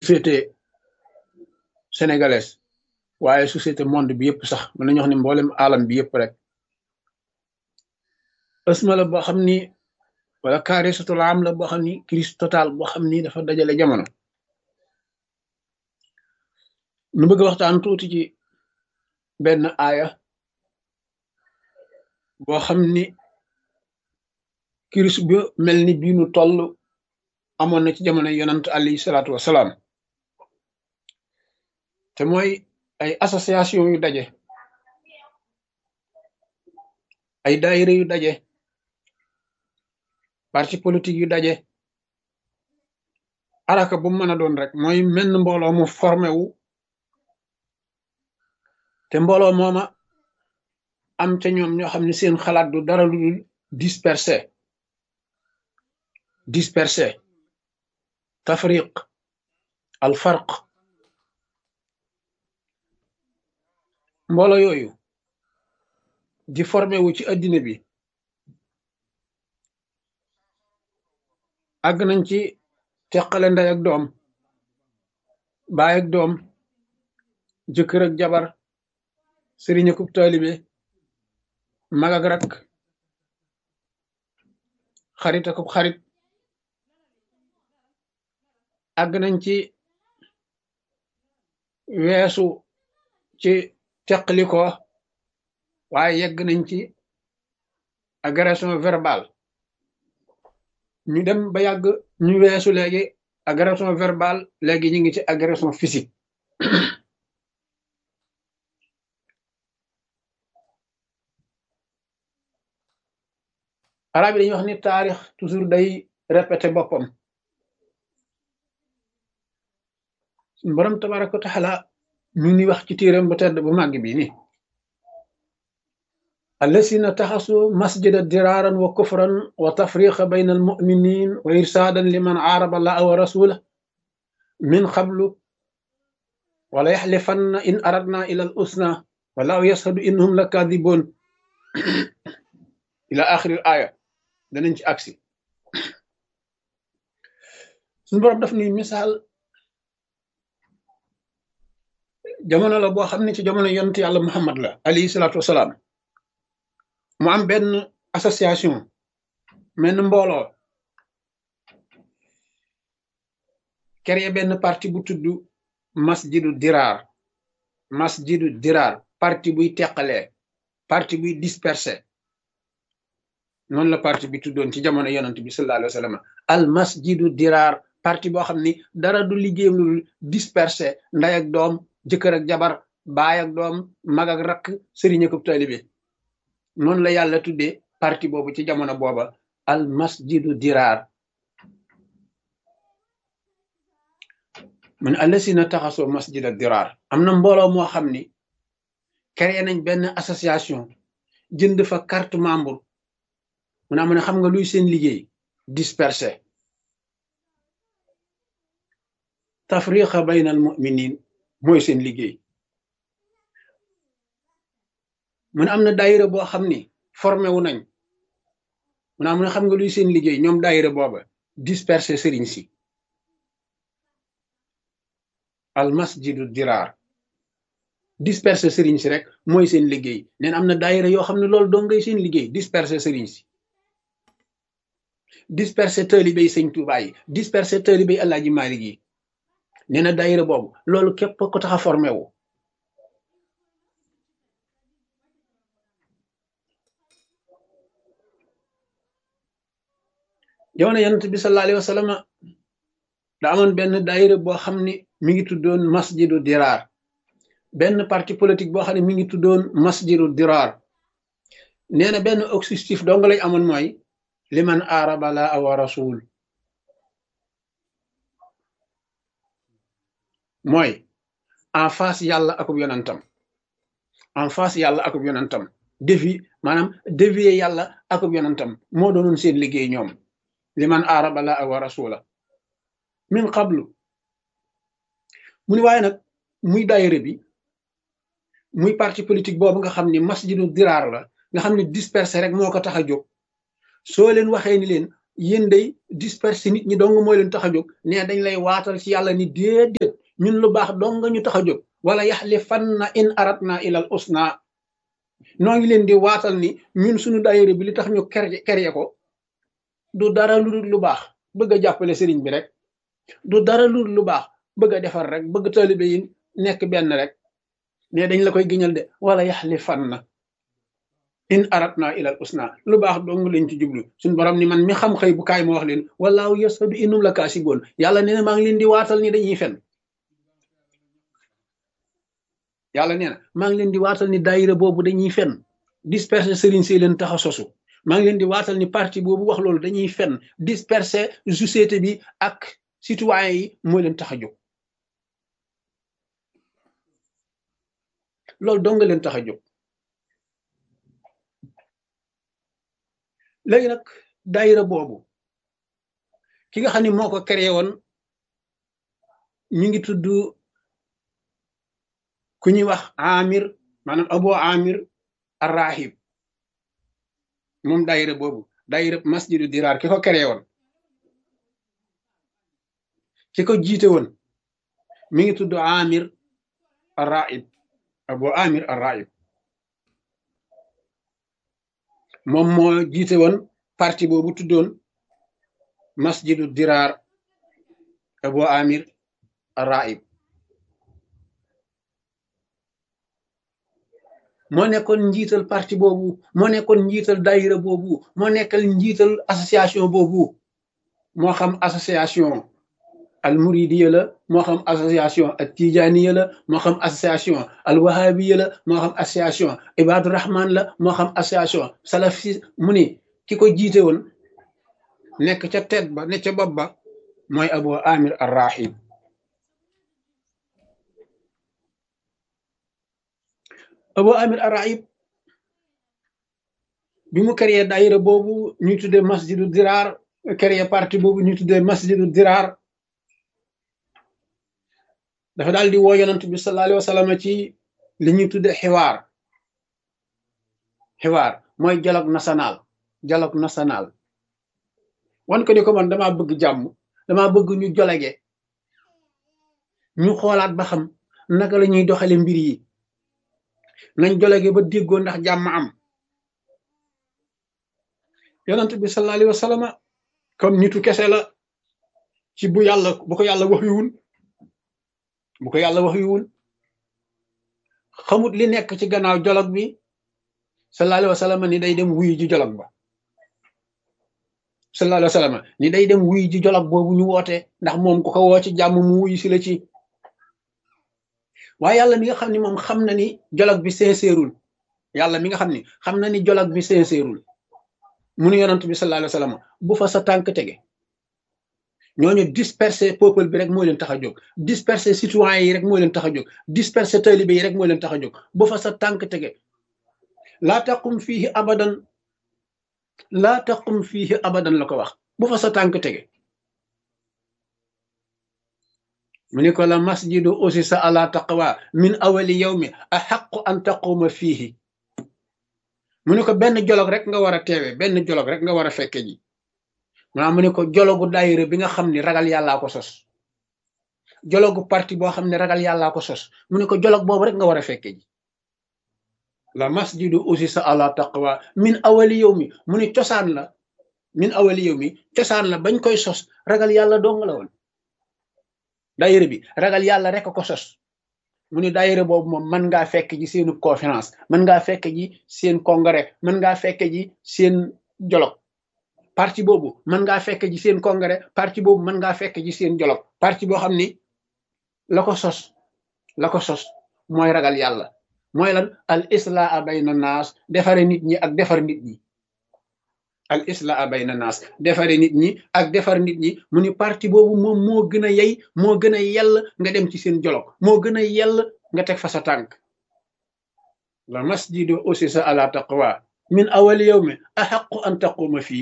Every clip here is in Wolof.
société sénégalaise waaye société monde bi yëpp sax mën nañu wax ni mboolem alam bi yëpp rek ësma la boo xam ni wala carré satul am la boo xam ni crise totale boo xam ni dafa dajale jamono nu bëgg waxtaan tuuti ci benn aaya boo xam ni crise bi mel ni bii nu toll amoon na ci jamono yonant alayhi salaatu wasalaam te mooy ay association yu daje ay daayira yu daje parti politique yu daje araka bu mën a doon rek mooy menn mbooloo mu formé wu te mbooloo mooma am ca ñoom ñoo xam ne seen xalaat du dara lu dul dispersé dispersé tafriq al farq mbooloo yooyu di formé wu ci addina bi àgg nañ ci teqale ndey ak doom baay ak doom jëkkër ak jabar sëriñ akub taalibe mag ak rak xarit akub xarit àgg nañ ci weesu ci teqliko waaye yegg nañ ci agression verbale ñu dem ba yàgg ñu weesu léegi agression verbale léegi ñu ngi ci agression physique arab yi dañuy wax ni taarix toujours day répété boppam suñu borom tabaraka wa taala ñu ngi wax ci téeram bu tedd bu màgg bi ni allasina taxasu masjida diraaran wa kufran wa tafriqa bayna almuminin wa irsaadan liman aaraba allaha wa rasula min qablu wala yaxlifanna in aradna ila al usna wallahu yashhadu innahum la kadibun ila axiri al aya danañ ci agsi suñu borom daf ni misaal jamono la boo xam ne ci jamono yonent yàlla muhammad la alayhi salaatu wasalaam mu am benn association menn mbooloo créé benn parti bu tudd masjidu diraar masjidu diraar parti buy teqalee parti buy dispersé noonu la parti bi tuddoon ci jamono yonent bi sallallahu alayhi wa sallam al masjidu diraar parti boo xam ni dara du liggéeyam lu dispersé nday ak doom jëkkër ak jabar baay ak doom mag ak rakk sëriñ ak taalibe noonu la yàlla tuddee parti boobu ci jamono booba al masjidu diraar mun allasina taxasoo masjida diraar am na mbooloo moo xam ni créé nañ benn association jënd fa carte membre mu naa mu ne xam nga luy seen liggéey dispersé tafriqa bayna al muminin mooy seen liggéey mu ne am na daayira boo xam ni formé wu nañ mu naa mu ne xam nga luy seen liggéey ñoom daayira booba dispersé sëriñ si al masjidu diraar dispersé sëriñ si rek mooy seen liggéey neen am na daayira yoo xam ne loolu doo ngay seen liggéey dispersé sëriñ si dispersé taalibe yi sëñ Tuubaa yi dispersé taalibe yi Alaaji Maalik yi nee na daayira boobu loolu képp ko tax a formé wu jamono yonent bi sallallahu alayhi wa sallam da amoon benn daayira boo xam ni mi ngi tuddoon masjidu diraar benn parti politique boo xam ne mi ngi tuddoon masjidu diraar nee na benn objectif dong lañ amoon mooy liman aaraba la wa rasul mooy en face yàlla akub yonantam en face yàlla akub yonantam défi maanaam dévier yàlla akub yonantam moo doonoon seen liggéey ñoom liman aaraba la wa rasula min qablu mu ni waaye nag muy daayira bi muy parti politique boobu nga xam ni masjidu diraar la nga xam ni dispersé rek moo ko tax a jóg soo leen waxee ni leen yéen day disperser nit ñi dong mooy leen tax a jóg ne dañ lay waatal ci yàlla ni déedéet ñun lu baax dong nga ñu tax a jóg wala yaxlifanna in aratna ilal usna noo ngi leen di waatal ni ñun suñu daayira bi li tax ñu ker kerye ko du dara lu dul lu baax bëgg a jàppale sëriñ bi rek du dara lu dul lu baax bëgg a defar rek bëgg taalibe yi nekk benn rek ne dañ la koy giñal de wala yaxlifanna in aratna ilal usna lu baax dong lañ ci jublu suñ borom ni man mi xam xëy bu kaay ma wax leen walaahu yasadu inum la kaasiboon yàlla nee na maa ngi leen di waatal ni dañuy fen yàlla nee na maa ngi leen di waatal ni daayira boobu dañuy fen disperser sëriñ si leen tax a sosu maa ngi leen di waatal ni parti boobu wax loolu dañuy fen disperser société bi ak citoyen yi moo leen tax a jóg loolu dong nga leen tax a jóg léegi nag daayira boobu ki nga xam ne moo ko créé woon ñu ngi tudd ku ñuy wax amir maanaam abo amir arrahib moom daayira boobu daayira masjidu diraar ki ko créé woon ki ko jiite woon mi ngi tudd amir arrahib abo amir arrahib moom moo jiite woon parti boobu tuddoon masjidu diraar abo amir arrahib moo nekkoon njiital parti boobu moo nekkoon njiital daayira boobu moo nekkal njiital association boobu moo xam association al muridiya la moo xam association al tijaniya la moo xam association al wahabiya la moo xam association ibadu rahman la moo xam association salafi mu ni ki ko jiite woon nekk ca tet ba ne ca bopp ba mooy abu amir ar rahib abu amir ar rahib bi mu créé daayira boobu ñu tuddee masjidu diraar créé parti boobu ñu tuddee masjidu diraar dafa daal di woo yonent bi sallallahu alayhi wa sallam ci li ñuy tudde xiwaar xiwaar mooy dialogue national dialogue national wan ko ni ko man damaa bëgg jàmm damaa bëgg ñu jolege ñu xoolaat ba xam naka la ñuy doxale mbir yi nañ jolege ba déggoo ndax jàmm am yonent bi sallallahu alayhi wa sallam comme nitu kese la ci bu yàlla bu ko yàlla wax yuwul bu ko yàlla wax yuwul xamut li nekk ci gannaaw jolog bi sallallahu alayhi wa sallam ni day dem wuyu ji jolog ba sallallahu alayhi wa sallam ni day dem wuyu ji jolog boobu ñu woote ndax moom ku ko woo ci jàmm mu wuyu si la ci waaye yàlla mi nga xam ni moom xam na ni jolog bi sincèreul yàlla mi nga xam ni xam na ni jolog bi sincèreul mu nu yonant bi sallallahu alayhi wa sallam bu fa sa tànk tege ñooñu disperser peuple bi rek moo leen tax a jóg disperser citoyens yi rek moo leen tax a jóg disperser taalibe yi rek moo leen tax a jóg bu fa sa tànk tege laa taqum fiihi abadan laa taqum fiihi abadan la ko wax bu fa sa tànk tege mu ni ko la masjidu usisa ala taqwa min awali yawmi axaqu an taquma fiihi mu ni ko benn jolog rek nga war a teewe benn jolog rek nga war a fekke ji maanaam mu ne ko jologu daayira bi nga xam ni ragal yàllaa ko sos jologu parti boo xam ne ragal yàllaa ko sos mu ne ko jolog boobu rek nga war a fekke ji la masjidu usisa ala taqwa min awali yow mi mu ne cosaan la min awali yow mi cosaan la bañ koy sos ragal yàlla dong la woon daayira bi ragal yàlla rek ko sos mu ne daayira boobu moom mën ngaa fekk ji seenu conférence mën ngaa fekk ji seen congrès mën ngaa fekk ji seen jolog parti boobu mën ngaa fekk ji seen congrès parti boobu mën ngaa fekk ji seen jolog parti boo xam ni la ko sos la ko sos mooy ragal yàlla mooy lan al islaa bayna naas defare nit ñi ak defar nit ñi al islaa bayna naas defare nit ñi ak defar nit ñi mu ni parti boobu moom moo gën a yey moo gën a yell nga dem ci seen jolog moo gën a yell nga teg fa sa tànk la masjidu usisa ala taqwa min awali yawmi axaqu an taquma fii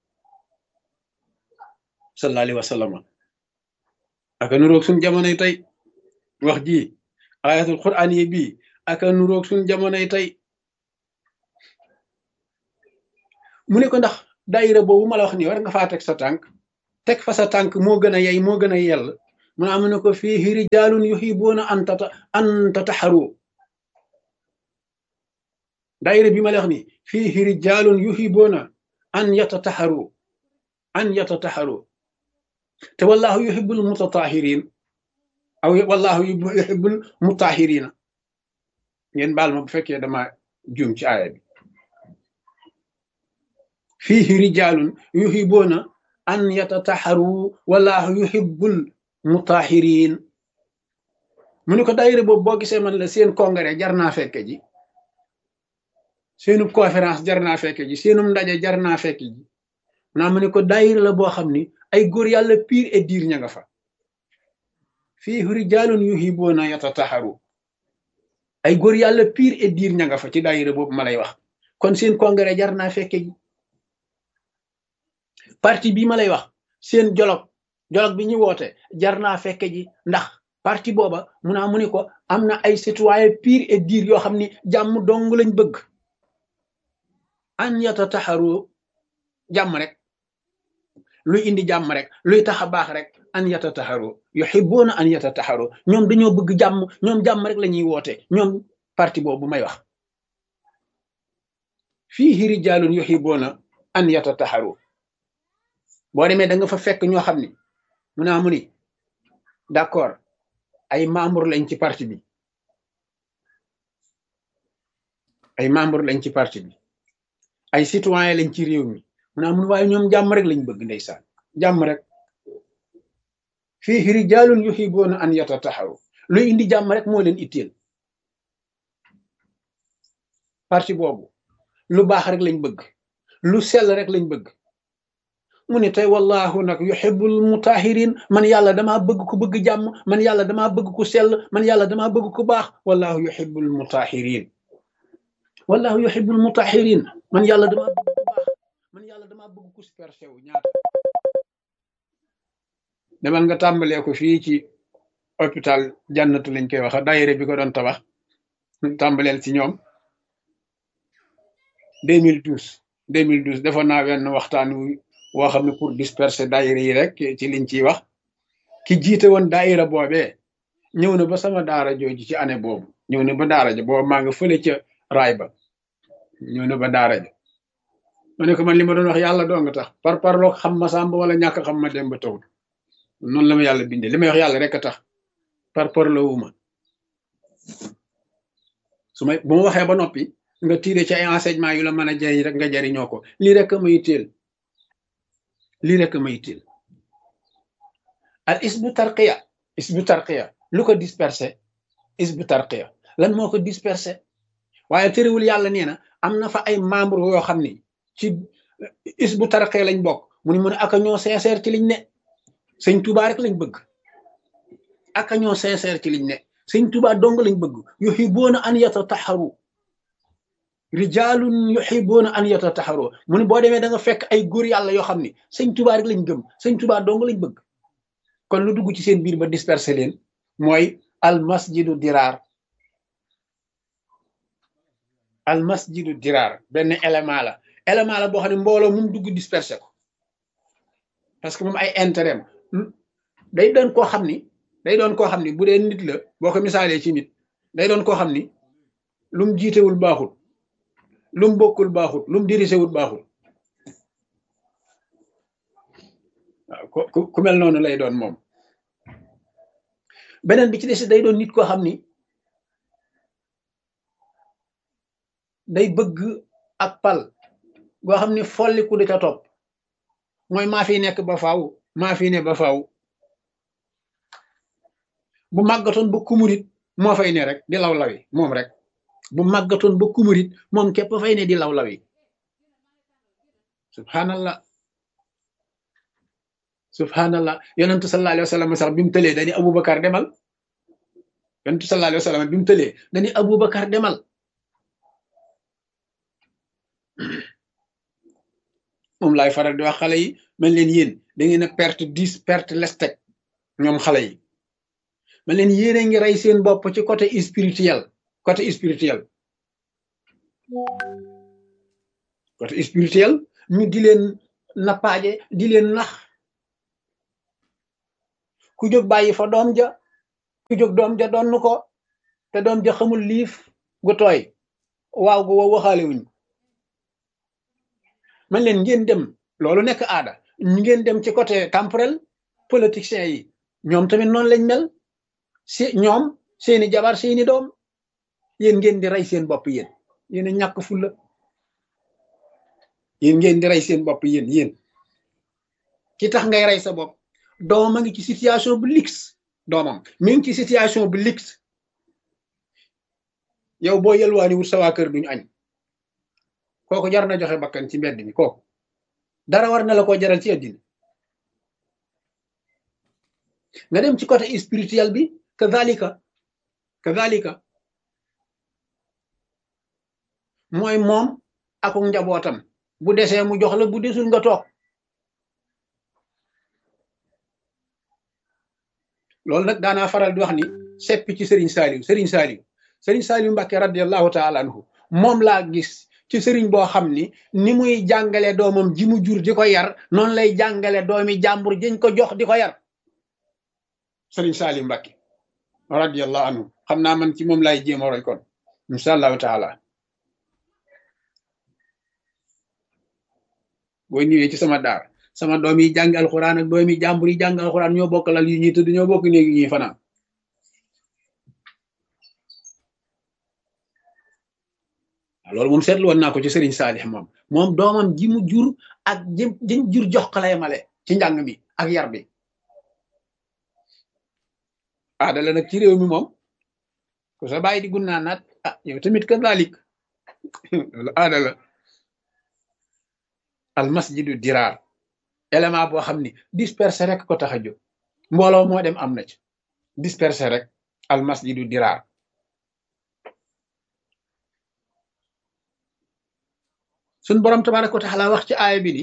sallallahu alayhi wa sallam aka nuroog suñ jamonoy tey wax ji ayatul quran yi bii aka nuroog suñ jamonoy tey mu ne ko ndax daayira boobu ma la wax nii war nga faa teg sa tànk teg fa sa tànk moo gën a yey moo gën a yell mu ne am na ko fii rijaalun yuhibuuna an tata an tataxaru daayira bi ma la wax nii fii rijaalun yuhibuuna an yatataxaru an yatataxaru te wallahu yuhibbul mutatahirin aw wallahu yuhibbul mutahirina ngeen baal ma bu fekkee dama juum ci aaya bi fiihi rijaalun yuhibuuna an yatataxaru wallahu yuhibbul mutahirin mu ne ko daayira boobu boo gisee man la seen congrès jar naa fekke ji seenu conférence jar naa fekke ji seenum ndaje jar naa fekke ji naa mu ne ko daayira la boo xam ni ay góor yàlla pire et dire ña nga fa fii rijaalun yuhibuuna yatataxaru ay góor yàlla pire et dire ña nga fa ci daayira boobu ma lay wax kon seen congrès jar naa fekke ji parti bii ma lay wax seen jolog jolog bi ñu woote jar naa fekke ji ndax parti booba mu naa mu ni ko am na ay citoyen pire et dire yoo xam ni jàmm dong lañ bëgg an yatataxaru jàmm rek luy indi jàmm rek luy tax a baax rek an yatataxaru yuhibuuna an yatataxaru ñoom dañoo bëgg jàmm ñoom jàmm rek la ñuy woote ñoom parti boobu may wax fiihi rijaalun yuhibuuna an yatataxaru boo demee da nga fa fekk ñoo xam ni mu naa mu ni d'accord ay membre lañ ci parti bi ay membre lañ ci parti bi ay citoyen lañ ci réew mi mu naa mun waaye ñoom jàmm rek lañ bëgg ndeysaan jàmm rek fii rijaalun yuhibuuna an yatataxaru luy indi jàmm rek moo leen itteel parti boobu lu baax rek lañ bëgg lu sell rek lañ bëgg mu ne tey wallahu nag yuhibbul mutahirin man yàlla damaa bëgg ku bëgg jàmm man yàlla damaa bëgg ku sell man yàlla damaa bëgg ku baax wallahu yuhibbul mutahirin wallahu yuhibbul mutahirin man yàlla damaa bëgg ku baax man yàlla damaa bëgg ku superché wu ñaata demal nga tàmbalee ko fii ci hôpital jannatu lañ koy wax daayira bi ko doon tabax tàmbaleel ci ñoom 2012 2012 defoon naa wenn waxtaan wu woo xam ne pour disperser daayira yi rek ci liñ ciy wax ki jiite woon daayira boobee ñëw na ba sama daara jooju ci année boobu ñëw na ba daara ja boobu maa nga fële ca raay ba ñëw na ba daara ja ma ne ko man li ma doon wax yàlla doo nga tax par parloo xam ma sàmb wala ñàkk xam ma dem ba tawul noonu la ma yàlla bindee li may wax yàlla rek a tax par parloo wu ma su may bu ma waxee ba noppi nga tiire ci ay enseignement yu la mën a jëriñ rek nga jëriñoo ko lii rek a may teel lii rek a may teel al isbu tarqiya isbu tarqiya lu ko dispersé isbu tarqiya lan moo ko dispersé waaye tëriwul yàlla nee na am na fa ay membre yoo xam ni ci isbu tarqiya lañ bokk mu ni mu ne aka ñoo sincère ci liñ ne sëñ Tuubaa rek lañ bëgg aka ñoo sincère ci liñ ne sëñ Tuubaa dong lañ bëgg yuhibuuna an yatataxaru rijaalun yuhibuuna an yatataxaru mu ne boo demee da nga fekk ay góor yàlla yoo xam ni sëñ Tuubaa rek lañ gëm sëñ Tuubaa dong lañ bëgg kon lu dugg ci seen biir ba dispersé leen mooy al masjidu diraar al masjidu diraar benn élément la élément la boo xam ne mbooloo mum dugg dispersé ko parce que moom ay intérêt day doon koo xam ni day doon koo xam ni bu dee nit la boo ko misaalee ci nit day doon koo xam ni lum jiitewul baaxul lum bokkul baaxul lum dirisewul baaxul waaw ku ku mel noonu lay doon moom beneen bi ci des day doon nit koo xam ni day bëgg ak pal goo xam ni folliku di ca topp mooy maa fi nekk ba faaw maa fi ne ba faaw bu màggatoon ba kumurit moo fay ne rek di law lawi moom rek bu màggatoon ba kumurit moom képp fay ne di law lawi subhanallah subhanallah yonentu sallallahu alayhi wa sallam sax bi mu tëlee dañu abubakar demal yonentu sallallahu alayhi wa sallam bi mu tëlee dañu abubakar demal moom laay faral di wax xale yi man leen yéen da ngeen a perte dix perte lestek ñoom xale yi man leen yéen a ngi rey seen bopp ci côté spirituel côté spirituel côté spirituel ñu di leen nappaaje di leen nax ku jóg bàyyi fa doom ja ku jóg doom ja donn ko te doom ja xamul liif gu tooy waaw gu wow waxaale wuñ man leen ngeen dem loolu nekk aada ngeen dem ci côté temporel politiciens yi ñoom tamit noonu lañ mel si ñoom seeni jabar seeni doom yéen ngeen di rey seen bopp yéen yéen a ñàkk fulla yéen ngeen di rey seen bopp yéen yéen ki tax ngay rey sa bopp doomam a ngi ci situation bu lix doomam mi ngi ci situation bu lix yow boo yelwaani wut sa waa kër duñu añ kooku jar na joxe bakkan ci mbedd mi kooku dara war na la ko jaral ci àddina nga dem ci côté spirituel bi kadhalika kadhalika mooy moom akuk njabootam bu desee mu jox la bu desul nga toog loolu nag daanaa faral di wax ni seppi ci Serigne Saliou Serigne Saliou Serigne Saliou Mbacke radiallahu taala anhu moom laa gis ci Serigne boo xam ni ni muy jàngale doomam ji mu jur di ko yar noonu lay jàngale doomi jàmbur jiñ ko jox di ko yar Serigne Saliou Mbacke radiallahu anhu xam naa man ci moom laay jéem a roy kon incha allahu taala boo ñëwee ci sama daar sama doom yi jàng alxuraan ak doom yi jàmbur yi jàng alxuraan ñoo bokk lal yu ñuy tëdd ñoo bokk néegi ñuy fanaan loolu moom seetlu woon naa ko ci Serigne Saalix moom moom doomam ji mu jur ak jëm jëm jur jox ko lay male ci njàng mi ak yar bi aada la nag ci réew mi moom ku sa bàyyi di gunnaa naat ah yow tamit ka daalik loolu aada la al masjidu diraar élément boo xam ni dispersé rek ko tax a jóg mbooloo moo dem am na ci dispersé rek al masjidu diraar suñ borom tabaraka wa taala wax ci aaya bi ni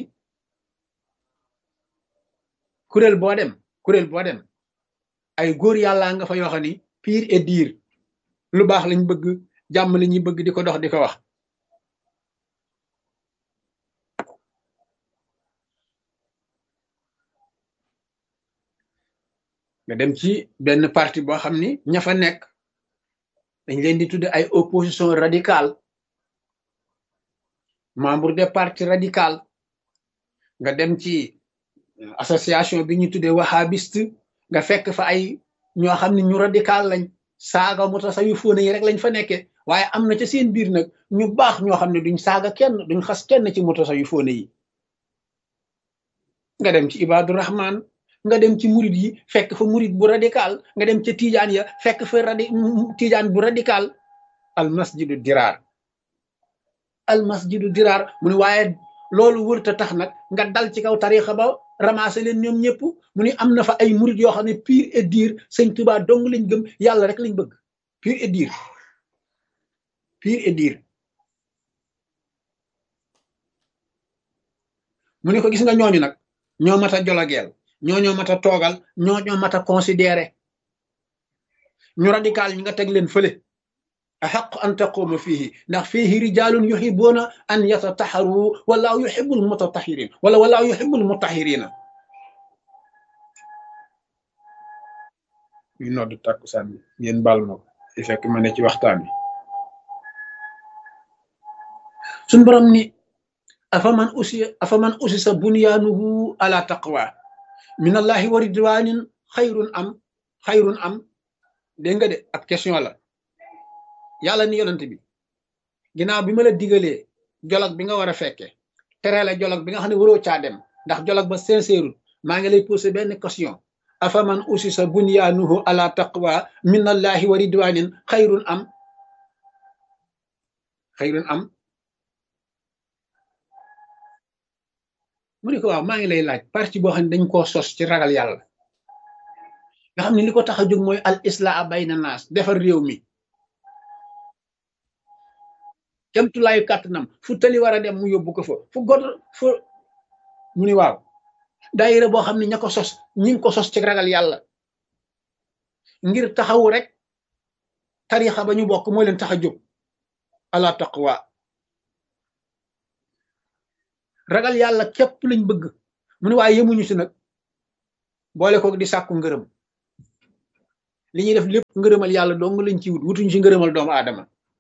kuréel boo dem kuréel boo dem ay góor yàlla nga fa yoo xam ni pire et dire lu baax lañ bëgg jàmm la ñuy bëgg di ko dox di ko wax nga dem ci benn parti boo xam ni ña fa nekk dañ leen di tudde ay opposition radicale membre des partis radical nga dem ci association bi ñu tuddee wahhabiste nga fekk fa ay ñoo xam ne ñu radical lañ saaga mu tasa yu fóone yi rek lañ fa nekkee waaye am na ca seen biir nag ñu baax ñoo xam ne duñ saaga kenn duñ xas kenn ci mu tasa yu fóone yi nga dem ci ibadu rahman nga dem ci murid yi fekk fa murid bu radical nga dem ca tijaan ya fekk fa radi tijaan bu radical al masjidu diraar al masjidu diraar mu ne waaye loolu wërta tax nag nga dal ci kaw tarixa ba ramassé leen ñoom ñëpp mu ni am na fa ay murid yoo xam ne pire et dire sëñ Tuubaa dong lañ gëm yàlla rek lañ bëgg pire et dire pire et dire mu ne ko gis nga ñooñu nag ñoo mat a jologeel ñoo ñoo mat a toogal ñoo ñoo mat a considéré ñu radical ñi nga teg leen fële axaq an taquuma fihi ndax fihi rijalun yuhibuuna an yatataharu wallahu yuhibul mutatahirin wala wallahu yuhibul mutahirina ñu nodd tàkkusaan bi ngeen baal ma ko di fekk ma ne ci waxtaan bi suñ borom ni afaman usi afaman usisa bunyaanuhu ala taqwa min allahi wa ridwanin xayrun am xayrun am dégg nga de ab question la yàlla ni yonent bi ginnaaw bi ma la digalee jolog bi nga war a fekkee tere la jolog bi nga xam ne waroo caa dem ndax jolog ba sincère maa ngi lay posé benn question afaman usisa bunyaanuhu ala taqwa min allahi wa ridwanin xayrun am xayrun am mu ne ko waaw maa ngi lay laaj parti boo xam ne dañ koo sos ci ragal yàlla nga xam ne li ko tax a jóg mooy al islaa bayna naas defar réew mi kemtulaayu kàttanam fu tali war a dem mu yóbbu ko fa fu god fu mu ni waaw daayira boo xam ne ña ko sos ñi ngi ko sos ci ragal yàlla ngir taxawu rek tarixa ba ñu bokk moo leen tax a jóg ala taqwa ragal yàlla képp lañ bëgg mu ne waaye yemuñu si nag boole ko di sàkku ngërëm li ñuy def lépp ngërëmal yàlla dong lañ ci wut wutuñ ci ngërëmal doomu aadama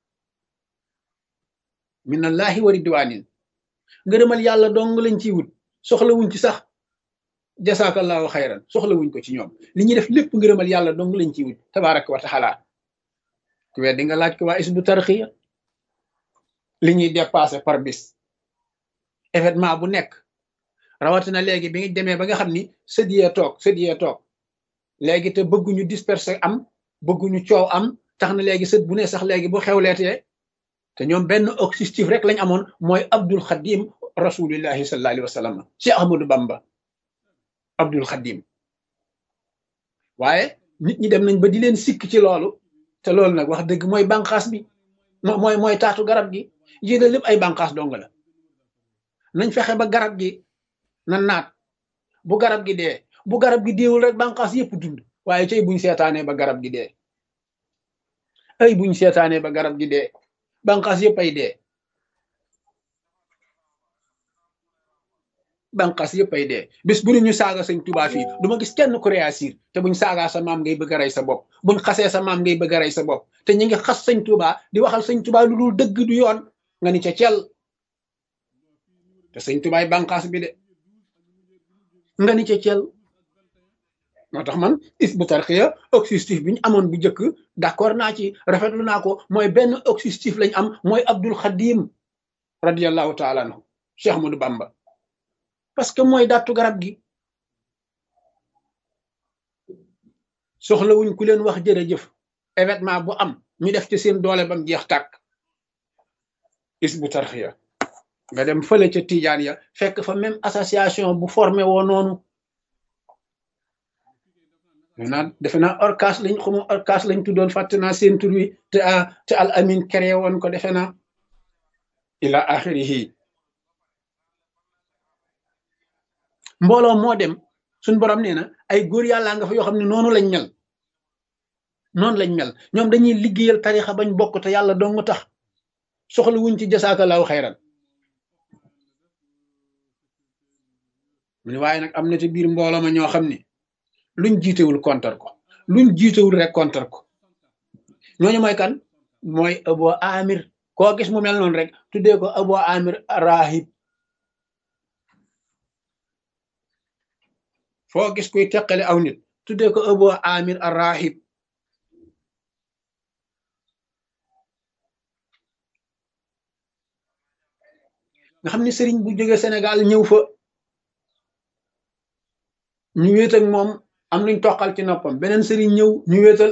minallahi wa ridwanin ngërëmal yàlla dong lañ ciy wut soxlawuñ ci sax jasaakallahu xayran soxlawuñ ko ci ñoom li ñuy def lépp ngërëmal yàlla dong lañ ciy wut tabaraka wa taala ku wet di nga laaj ko waa isbu tarxiya li ñuy dépassé par bis événement bu nekk rawatina léegi bi nga demee ba nga xam ni sët yee toog sët yee toog léegi te bëgguñu disperser am bëgguñu coow am tax na léegi sët bu ne sax léegi bu xewleetee te ñoom benn objectif rek lañ amoon mooy abdul xadim rasulillahi sallallahu alayhi wa sallam ci ahmadou bamba abdul xadim waaye nit ñi dem nañ ba di leen sikk ci loolu te loolu nag wax dëgg mooy bànqaas bi mooy mooy taatu garab gi yéene lépp ay bànqaas dong la nañ fexe ba garab gi na naat bu garab gi dee bu garab gi deewul rek bànqaas yépp dund waaye cay buñ seetaanee ba garab gi dee ay buñ seetaanee ba garab gi dee bànqaas yépp ay dee bànqaas yépp ay dee bis bu ñu saaga sëñ tubaa fii du ma gis kenn ku réagir te buñ saagaa sa maam ngay bëgg a rey sa bopp buñ xasee sa maam ngay bëgg a rey sa bopp te ñi ngi xas sëñ tubaa di waxal sëñ tubaa lu dul dëgg du yoon nga ni ca cel te sëñ tubaay bànqaas bi de nga ni ca cel moo tax man is bu tarxiya objectif bi ñu amoon bu njëkk d'accord naa ci rafetlu naa ko mooy benn objectif lañ am mooy abdul xadim radiallahu taala anhu cheikh Ahmadou bamba parce que mooy dattu garab gi soxlawuñ ku leen wax jërëjëf événement bu am ñu def ci seen doole bam jeex tàkk is bu tarxiya nga dem fële ca Tijaan ya fekk fa même association bu formé woo noonu defe naa defe naa orcas lañ xamu orcas lañ tuddoon fàtte naa seen tur wi te te al amin créé woon ko defe naa ila axirihi mbooloo moo dem suñ borom nee na ay góor yàlla nga fa yoo xam ne noonu lañ mel noonu lañ mel ñoom dañuy liggéeyal tarixa bañ bokk te yàlla dong tax soxla wuñ ci jasaakalaahu xayran mu ne waaye nag am na ci biir mbooloo ma ñoo xam ne luñ jiitewul kontar ko luñ jiitewul rek kontar ko ñooñu mooy kan mooy abo amir koo gis mu mel noonu rek tuddee ko abo amir rahib foo gis kuy teqale aw nit tuddee ko abo amir rahib nga xam ne sëriñ bu jógee Sénégal ñëw fa ñu wéet ak moom am luñ toqal ci noppam beneen sëriñ ñëw ñu wéetal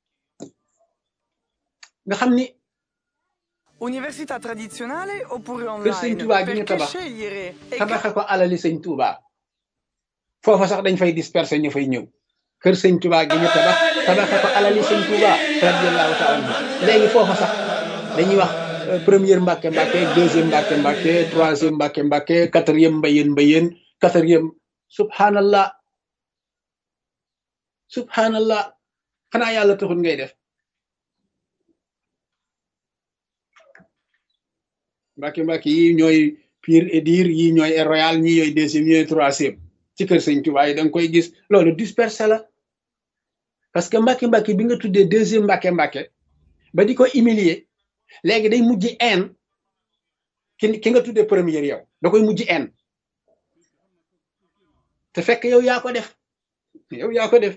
nga xam ni Università tradizionale oppure kër sëñ online? Touba gi ñu Perché tabax scegliere? E tabaxe ko alali sëñ Touba foofa sax dañ fay disperser ñu fay ñëw kër sëñ Touba gi ñu tabax tabaxe ko alali sëñ Touba radiyallahu taala anhu léegi foofa sax dañuy wax euh, première mbàkke mbàkke deuxième mbàkke mbàkke troisième mbàkke mbàkke quatrième mbayeen mbayeen quatrième subhanallah subhanallah xanaa yàlla taxul ngay def mbàkke mbàkke yi ñooy pire et dire yi ñooy Air royal ñi ñooy deuxième ñooy troisième ci kër sëñ Tuubaa yi da nga koy gis loolu dispersé la parce que mbàkke mbàkke bi nga tuddee deuxième mbàkke mbàkke ba di ko humilier léegi day mujj en ki ki nga tuddee première yow da koy mujj en te fekk yow yaa ko def yow yaa ko def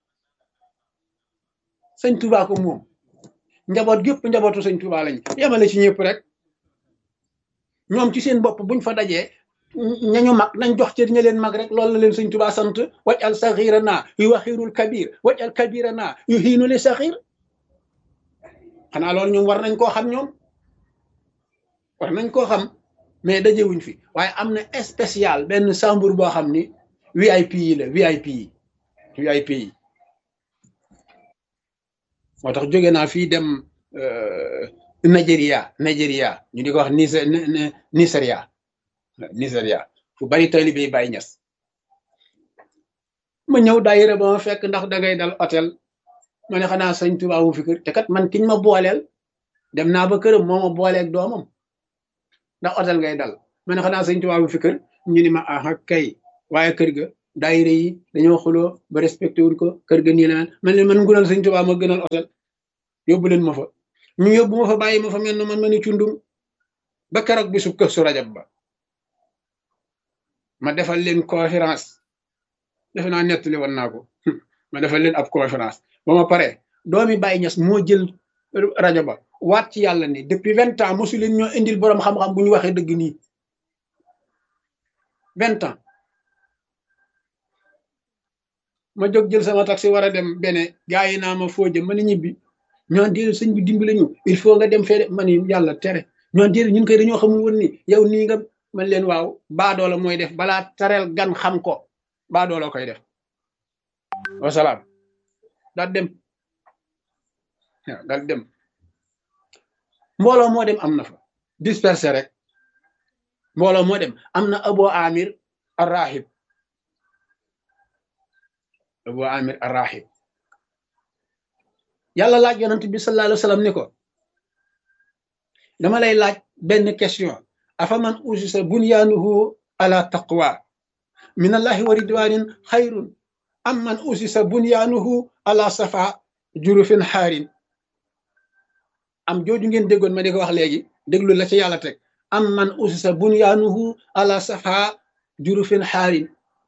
sëñ Tuubaa ko moom njaboot gépp njabootu sëñ Tuubaa lañ yemale ci ñëpp rek ñoom ci seen bopp buñ fa dajee ñañu mag nañ jox ci ña leen mag rek loolu la leen sëñ Tuubaa sant waj al saxira naa yu waxirul kabir waj al kabira naa yu xiinu li saxir xanaa loolu ñoom war nañ koo xam ñoom war nañ koo xam mais dajewuñ fi waaye am na spécial benn chambre boo xam ni VIP yi la VIP yi VIP yi moo tax jóge naa fii dem Nigeria Nigeria ñu di ko wax Niger Nigeria Nigeria fu bari taalibe yi Baay Ñas ma ñëw daayira ba ma fekk ndax dangay dal hôtel ma ne xanaa sëñ Tuubaa mu fi kër te kat man kiñ ma booleel dem naa ba këram moo ma booleeg doomam ndax hôtel ngay dal ma ne xanaa sëñ Tuubaa bu fi kër ñu ni ma aha kay waaye kër ga daayira yi dañoo xuloo ba respecté wuñ ko kër ga nii la man leen man ngunal sëñ Tuubaa ma gënal otel yóbbu leen ma fa ñu yóbbu ma fa bàyyi ma fa mel na man ma ni cundum ba keroog bisu kër su rajab ba ma defal leen conférence defe naa nettali woon naa ko ma defal leen ab conférence ba ma pare doomi Baye Niass moo jël rajo ba waat ci yàlla ni depuis vingt ans mosu leen ñoo indil boroom xam-xam bu ñu waxee dëgg nii vingt ans ma jóg jël sama taxi war a dem bene gaa yi naa ma foo jëm ma ni ñibbi ñoon déedéet sëñ bi dimbali ñu il faut nga dem fee de ma ni yàlla tere ñoon déedéet ñun koy dañoo xamul woon ni yow nii nga man leen waaw baadoola mooy def balaa tareel gan xam ko baadoola koy def wasalaam daal dem waaw daal dem mbooloo moo dem am na fa dispersé rek mbooloo moo dem am na abo amir arrahib abo amir arrahib yàlla laaj yonent bi sallallahu alayhi wa sallam ni ko dama lay laaj benn question afa man usisa bunyaanuhu ala taqwa min allahi wa ridwanin xayrun am man usisa bunyaanuhu ala safa jurufin xaarin am jooju ngeen déggoon ma di ko wax léegi déglu la ci yàlla teg am man usisa bunyaanuhu ala safa jurufin xaarin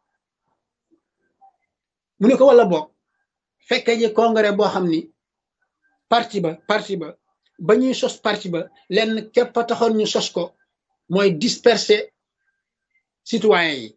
mu ne ko wala boog fekke ji congrès boo xam ni parti ba parti ba ba ñuy sos parti ba lenn képp a taxoon ñu sos ko mooy disperser citoyens yi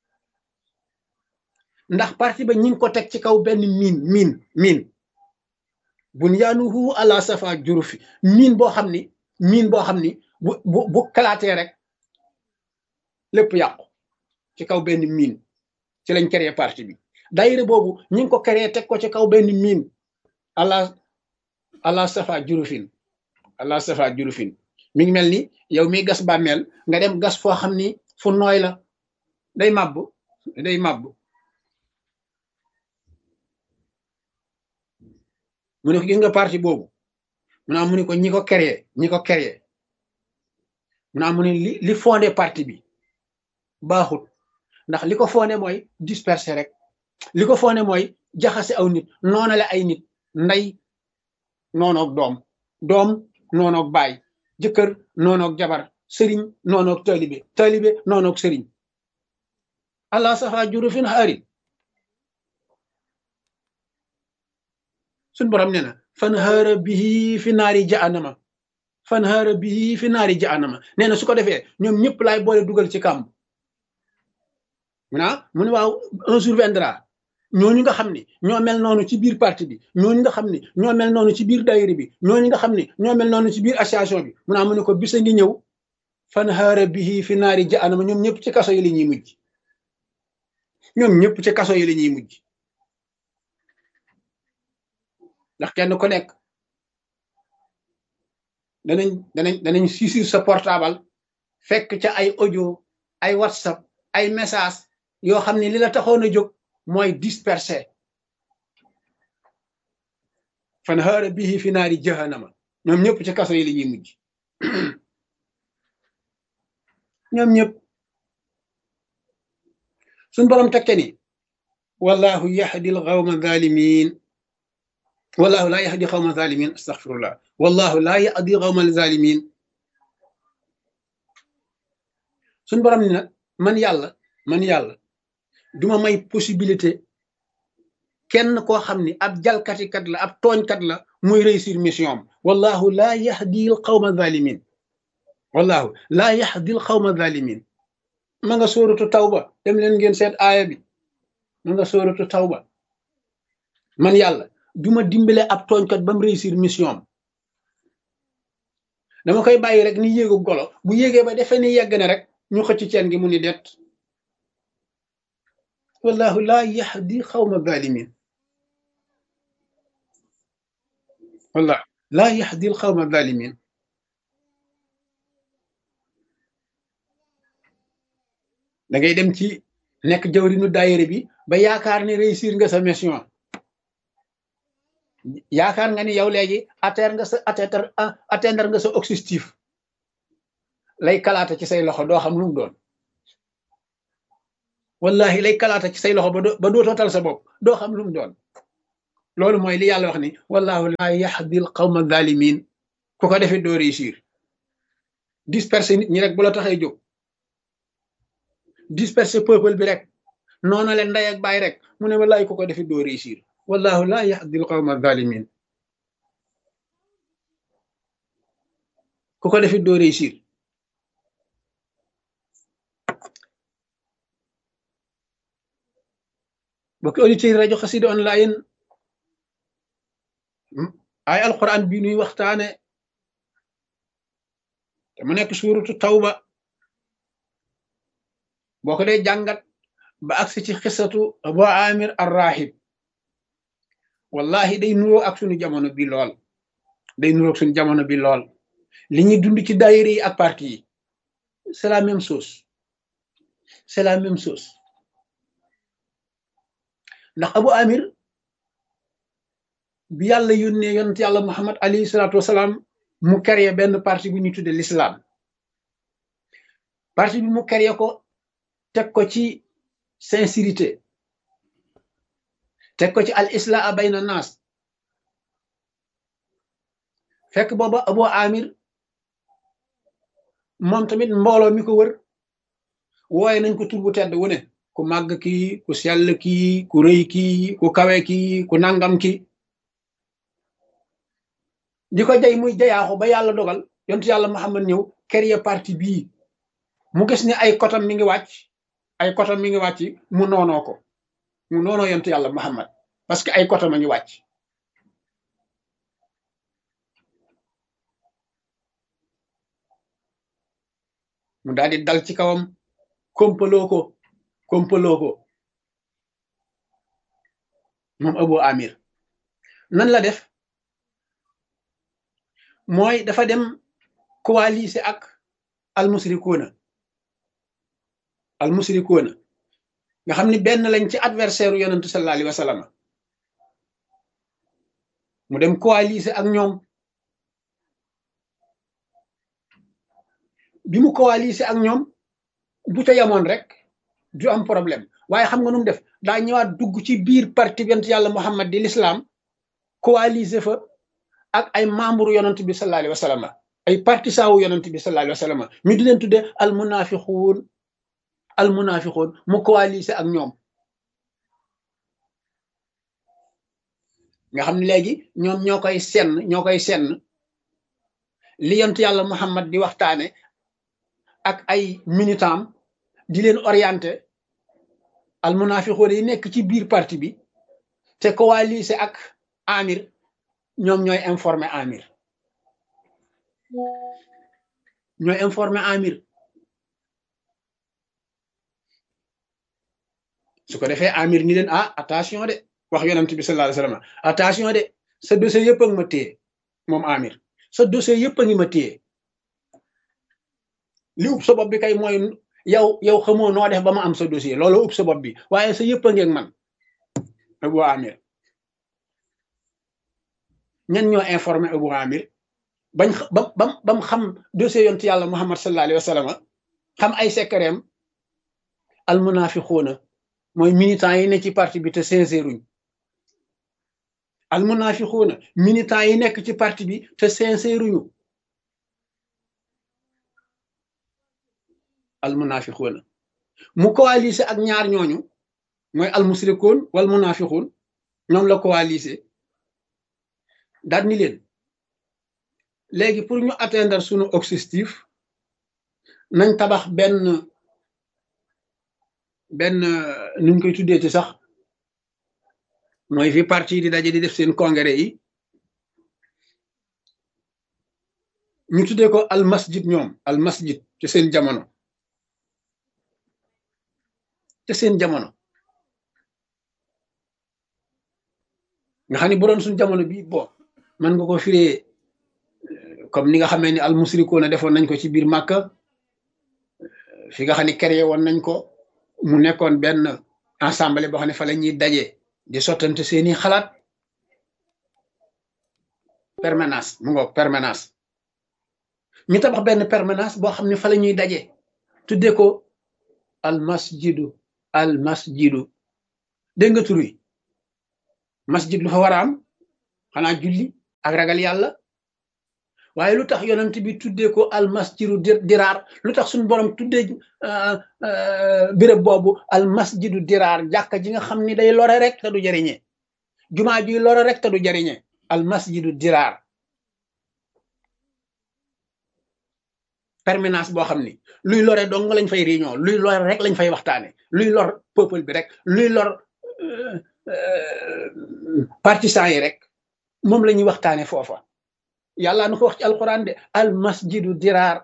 ndax parti ba ñi ngi ko teg ci kaw benn miin miin miin bunyaanuhu ala safa jurufi miin boo xam ni miin boo xam ni bu bu bu kalaatee rek lépp yàqu ci kaw benn miin ci lañ créé parti bi daayira boobu ñi ngi ko créé teg ko ci kaw benn miin ala ala safa jurufin ala safa jurufin mi ngi mel ni yow mi gas bàmmeel nga dem gas foo xam ni fu nooy la day màbb day màbb mu ne ko gis nga parti boobu mu naa mu ne ko ñi ko créé ñi ko créé mu naa mu ne li li fondé parti bi baaxut ndax li ko fondé mooy disperser rek li ko fondé mooy jaxase aw nit noonale ay nit ndey noonoog doom doom noonoog baay jëkkër noonoog jabar sëriñ noonoog taalibe taalibe noonoog sëriñ allah safa jurufin xaarin suñ borom nee na fan haara bihi fi naari jahannama fan haara bihi fi naari jahannama nee na su ko defee ñoom ñëpp laay boole dugal ci kàmb mu naa mu ne waaw un jour viendra ñooñu nga xam ni ñoo mel noonu ci biir parti bi ñooñu nga xam ni ñoo mel noonu ci biir daayira bi ñooñu nga xam ni ñoo mel noonu ci biir association bi mu naa mu ne ko bisa ngi ñëw fan haara bihi fi naari jahannama ñoom ñëpp ci kaso yi la ñuy mujj ñoom ñëpp ci kaso yi la ñuy mujj ndax kenn ku nekk danañ danañ danañ siisir sa portable fekk ca ay audio ay whatsapp ay message yoo xam ne li la taxoon a jóg mooy disperser fan haara bihi fi naari jahannama ñoom ñëpp ci kaso yi la ñuy mujj ñoom ñëpp suñ borom tekke ni wallahu yahdi al qawma zalimin wallahu laa yahdi qawma zalimin astaghfirullah wallahu laa yahdi qawma zalimin suñ borom ni nag man yàlla man yàlla duma may possibilité kenn koo xam ni ab jalkatikat la ab tooñkat la muy réussir mission am wallahu laa yahdi qawma zalimin wallahu laa yahdi qawma zalimin ma nga sóoratu tawba dem leen ngeen seet aaya bi ma nga sóoratu tawba man yàlla duma dimbale ab tooñkat ba mu réussir mission am dama koy bàyyi rek ni yéegu golo bu yéegee ba defee ni yegg ne rek ñu xëcc ceen gi mu ni det wallahu laa yahdi xawma zalimin wallah laa yahdi xawma zalimin da ngay dem ci nekk jawrinu daayére bi ba yaakaar ni réussir nga sa mission yaakaar nga ni yow léegi atteindre nga sa atteindre atteindre nga sa objectif lay kalaata ci say loxo doo xam lu mu doon wallahi lay kalaata ci say loxo ba doo ba dootoo tal sa bopp doo xam lu mu doon loolu mooy li yàlla wax ni wallahu laa yahdi al qawma zalimin ku ko defee doo réussir disperser nit ñi rek bu la taxee jóg disperser peuple bi rek noona leen ndey ak baay rek mu ne wallahi ku ko defee doo réussir wallahu laa yahdi al qawma zalimin ku ko defee doo réussir bokki auditeurs yi rajo xasida online ay alquran bi nuy waxtaane te mu nekk suuratu tawba boo ko dee jàngat ba agsi ci xisatu abu amir arrahib wallahi day nuroo ak suñu jamono bi lool day nuroo ak suñu jamono bi lool li ñuy dund ci daayira yi ak parti yi c'est la même chose c'est la même chose ndax abu amir bi yàlla yónnee yonent yàlla muhammad alayhi salaatu wasalaam mu créé benn parti bu ñuy tudde l'islam parti bi mu créé ko teg ko ci sincérité teg ko ci al islaa bayna naas fekk booba abu amir moom tamit mbooloo mi ko wër wooye nañ ko tur bu tedd wu ne ku màgg kii ku sell kii ku rëy kii ku kawe kii ku nangam kii di ko jay muy jayaaxu ba yàlla dogal yontu yàlla Muhammad ñëw créer parti bii mu gis ne ay kotam mi ngi wàcc ay kotam mi ngi wàcc mu noonoo ko mu noonoo yontu yàlla Muhammad parce que ay kotam a ngi wàcc mu daal di dal ci kawam kompaloo ko kompaloo ko moom Abu Amir nan la def mooy dafa dem coaliser ak almusrikuuna almusrikuuna nga xam ni benn lañ ci adversaire u yonentu sallallahu alayhi wa sallam mu dem coaliser ak ñoom bi mu coaliser ak ñoom bu ca yamoon rek du am problème waaye xam nga nu mu def daa ñëwaat dugg ci biir parti yonent yàlla Muhammad di l'islam coaliser fa ak ay membre yonent bi sallallahu alayhi wa sallam ay partisan wu yonent bi sallallahu alayhi wa sallam ñu di leen tudde al munafiquun al munafiquun mu coaliser ak ñoom nga xam ne léegi ñoom ñoo koy senn ñoo koy senn li yonent yàlla Muhammad di waxtaane ak ay militant di leen orienté al munafiqoon yi nekk ci biir parti bi te coalisé ak amir ñoom ñooy informé amir ñooy informé amir su ko defee amir ni leen ah attention de wax yonent bi sallallahu alayhi wasallam attention de sa dossier yëpp a ngi ma téye moom amir sa dossier yëpp a ngi ma téye li ub sa bopp bi kay mooy yow yow xamoo noo def ba ma am sa dossier loolu ub sa bopp bi waaye sa yëpp a ngeeg man Abu Amir ñan ñoo informé Abu Amir bañ ba bam bam xam dossier yontu yàlla Muhammad sallallahu alayhi wa sallam xam ay secretam al munafiquuna mooy militants yi ne ci parti bi te sincèruñ al munafiquuna militants yi nekk ci parti bi te sincèruñu al munafiquuna mu coalisé ak ñaar ñooñu mooy al musrikoon wal munafiquun ñoom la coalisé daal ni leen léegi pour ñu atteindre sunu objectif nañ tabax benn benn nuñ koy tuddee ci sax mooy fi parti di daje di def seen congrès yi ñu tuddee ko al masjid ñoom al masjid ci seen jamono te seen jamono nga xam ne bu doon suñ jamono bi bon man nga ko firee comme ni nga xamee ni al musrikoona defoon nañ ko ci biir Màkka fi nga xam ne créé woon nañ ko mu nekkoon benn assemblée boo xam ne fa la ñuy daje di sottante seeni xalaat permanence mu ngoog permanence ñu tabax benn permanence boo xam ne fa la ñuy daje tuddee ko al masjidu al masjidu dégg nga tur wi masjid lu fa war a am xanaa julli ak ragal yàlla waaye lu tax yonent bi tuddee ko al masjidu diraar lu tax suñu borom tuddee béréb boobu al masjidu diraar jàkka ji nga xam ni day lore rek te du jariñe jumaa ji lore rek te du jariñe al masjidu diraar permanence boo xam ni luy lore dong lañ fay réunion luy lore rek lañ fay waxtaane luy lor peuple bi rek luy lor partisans yi rek moom la ñuy waxtaane foofa yàlla na ko wax ci alquran de al masjidu diraar